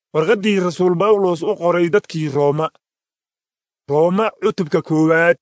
warqaddii rasuul bawlos u qoray dadkii rooma rooma cutubka koowaad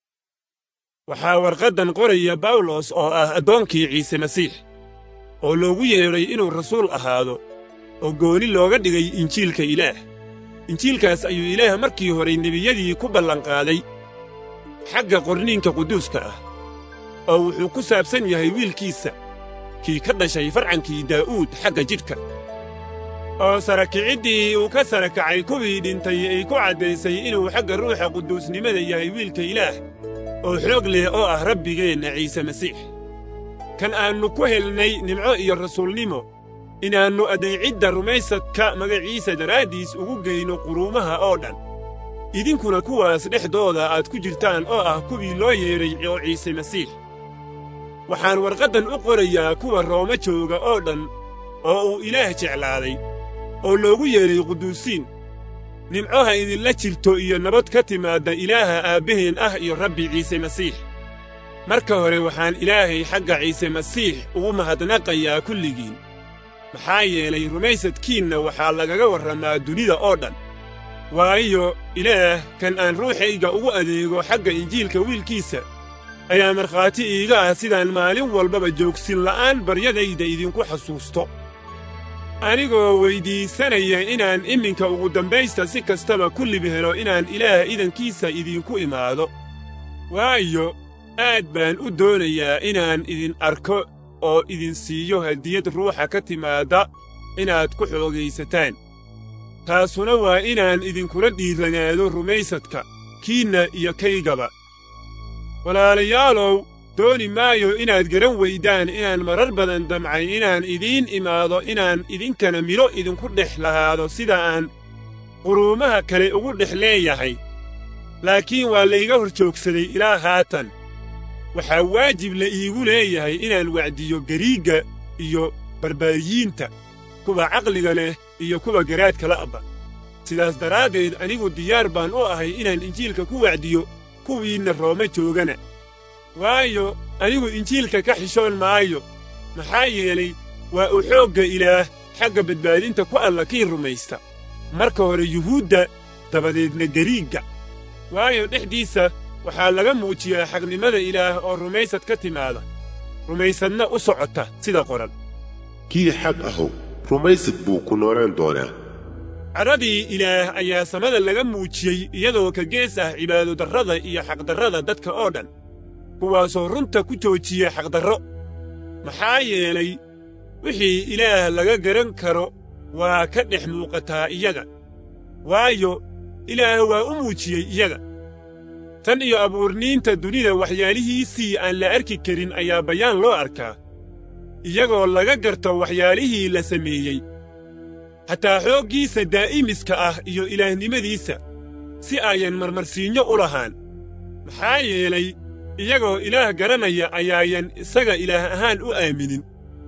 waxaa warqaddan qoraya bawlos oo ah addoonkii ciise masiix oo loogu yeedhay inuu rasuul ahaado oo gooni looga dhigay injiilka ilaah injiilkaas ayuu ilaah markii hore nebiyadii ku ballanqaaday xagga qorniinka quduuska ah oo wuxuu ku saabsan yahay wiilkiisa kii ka dhashay farcankii daa'uud xagga jidhka oo sarakiciddii uu ka sara kacay kuwii dhintay ay ku caddaysay inuu xagga ruuxa quduusnimada yahay wiilka ilaah oo xoog leh oo ah rabbigeenna ciise masiix kan aannu ku helnay nimco iyo rasuulnimo inaannu adeecidda rumaysadka magaciisa daraaddiis ugu geyno quruumaha oo dhan idinkuna kuwaas dhexdooda aad ku jirtaan oo ah kuwii loo yeedhay oo ciise masiix waxaan warqaddan u qorayaa kuwa rooma jooga oo dhan oo uu ilaah jeclaaday oo loogu yeedhay quduusiin nimcoha idinla jirto iyo nabad ka timaadda ilaaha aabbaheen ah iyo rabbi ciise masiix marka hore waxaan ilaahay xagga ciise masiix ugu mahadnaqayaa kulligiin maxaa yeelay rumaysadkiinna waxaa lagaga warramaa dunida oo dhan waayo ilaah kan aan ruuxayga ugu adeego xagga injiilka wiilkiisa ayaa markhaati iiga ah sidaan maalin walbaba joogsin la'aan baryadayda idinku xasuusto anigoo weyddiisanaya inaan iminka ugu dambaysta si kastaba ku lib helo inaan ilaah idankiisa idinku imaado waayo aad baan u doonayaa inaan idin arko oo idin siiyo hadiyad ruuxa ka timaadda inaad ku xoogaysataan taasuna waa inaan idinkula dhiiranaado rumaysadka kiinna iyo kaygaba walaalayaalow dooni maayo inaad garan weydaan inaan marar badan damcay inaan idiin imaado inaan idinkana midho idinku dhex lahaado sida aan quruumaha kale ugu dhex leeyahay laakiin waa layga hor joogsaday ilaa haatan waxaa waajib la iigu leeyahay inaan wacdiyo gariigga iyo barbaariyiinta kuwa caqliga leh iyo kuwa garaadka la'ba sidaas daraaddeed anigu diyaar baan u ahay inaan injiilka ku wacdiyo kuwiinna roome joogana waayo anigu injiilka ka xishoon maayo maxaa yeelay waa u xoogga ilaah xagga badbaadinta ku alla kii rumaysta marka hore yuhuudda dabadeedna gariigga waayo dhexdiisa waxaa laga muujiyaa xaqnimada ilaah oo rumaysad ka timaada rumaysadna u socota sida qoran kii xaq ahow rumaysad buu ku noolaan doonaa cadradii ilaah ayaa samada laga muujiyey iyadoo ka gees ah cibaadodarrada iyo xaqdarrada dadka oo dhan kuwaasoo runta ku joojiya xaqdarro maxaa yeelay wixii ilaah laga garan karo waa ka dhex muuqataa iyaga waayo ilaah waa u muujiyey iyaga tan iyo abuurniinta dunida waxyaalihiisii aan la arki karin ayaa bayaan loo arkaa iyagoo laga garto waxyaalihii la sameeyey xataa xooggiisa daa'imiska ah iyo ilaahnimadiisa si ayan marmarsiinyo u lahaan maxaa yeelay iyagoo ilaah garanaya ayaayan isaga ilaah ahaan u aaminin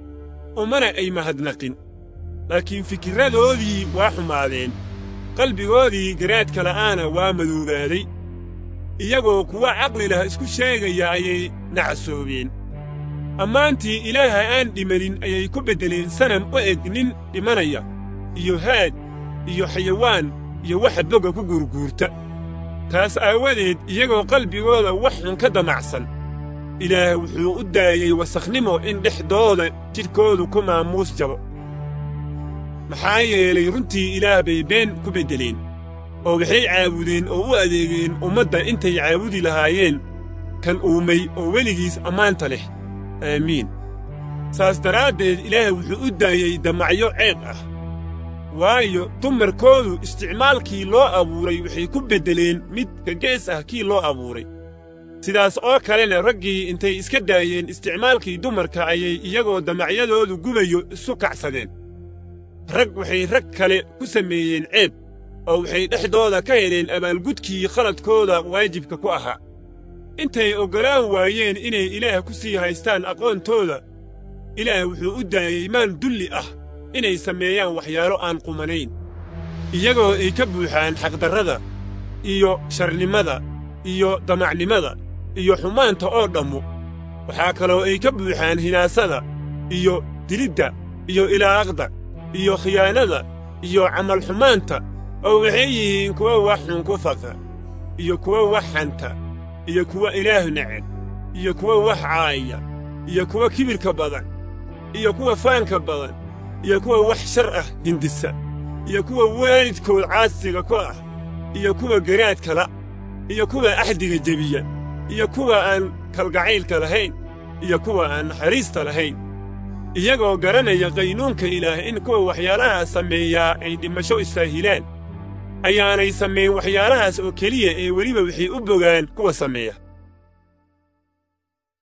umana ay mahadnaqin laakiin fikirradoodii waa xumaadeen qalbigoodii garaadka la'aana waa madoobaaday iyagoo kuwa caqli lah isku sheegaya ayay nacsoobeen ammaantii ilaaha aan dhimanin ayay ku beddeleen sanam u eg nin dhimanaya iyo haad iyo xayawaan iyo waxa boga ku guurguurta taas aawadeed iyagoo qalbigooda wax xun ka damacsan ilaah wuxuu u daayey wasakhnimo in dhexdooda jidhkoodu ku maamuus jabo maxaa yeelay runtii ilaah bay been ku beddeleen oo waxay caabudeen oo u adeegeen ummadda intay caabudi lahaayeen kan uumay oo weligiis ammaanta leh aamiin saas daraaddeed ilaah wuxuu u daayey damacyo ceeb ah waayo dumarkoodu isticmaalkii loo abuuray waxay ku beddeleen mid ka gees ah kii loo abuuray sidaas oo kalena raggii intay iska daayeen isticmaalkii dumarka ayay iyagoo damacyadoodu gubayo isu kacsadeen rag waxay rag kale ku sameeyeen ceeb oo waxay dhexdooda ka heleen abaalgudkii khaladkooda waajibka ku ahaa intay oggolaan waayeen inay ilaah ku sii haystaan aqoontooda ilaah wuxuu u daayey maan dulli ah inay sameeyaan waxyaalo aan qumanayn iyagoo ay ka buuxaan xaqdarrada iyo sharnimada iyo damacnimada iyo xumaanta oo dhammu waxaa kaloo ay ka buuxaan hinaasada iyo dilidda iyo ilaaqda iyo khiyaanada iyo camalxumaanta oo waxay yihiin kuwa wax xun ku faqa iyo kuwa wax xanta iyo kuwa ilaah neceb iyo kuwa wax caaya iyo kuwa kibirka badan iyo kuwa faanka badan iyo kuwa wax shar ah hindisa iyo kuwa waalidkood caasiga ku ah iyo kuwa garaadkala iyo kuwa axdiga jebiya iyo kuwa aan kalgacaylka lahayn iyo kuwa aan naxariista lahayn iyagoo garanaya qaynuunka ilaah in kuwa waxyaalahaa sameeyaa ay dhimasho istaahilaan ayaanay samayn waxyaalahaas oo keliya ee weliba waxay u bogaan kuwa sameeya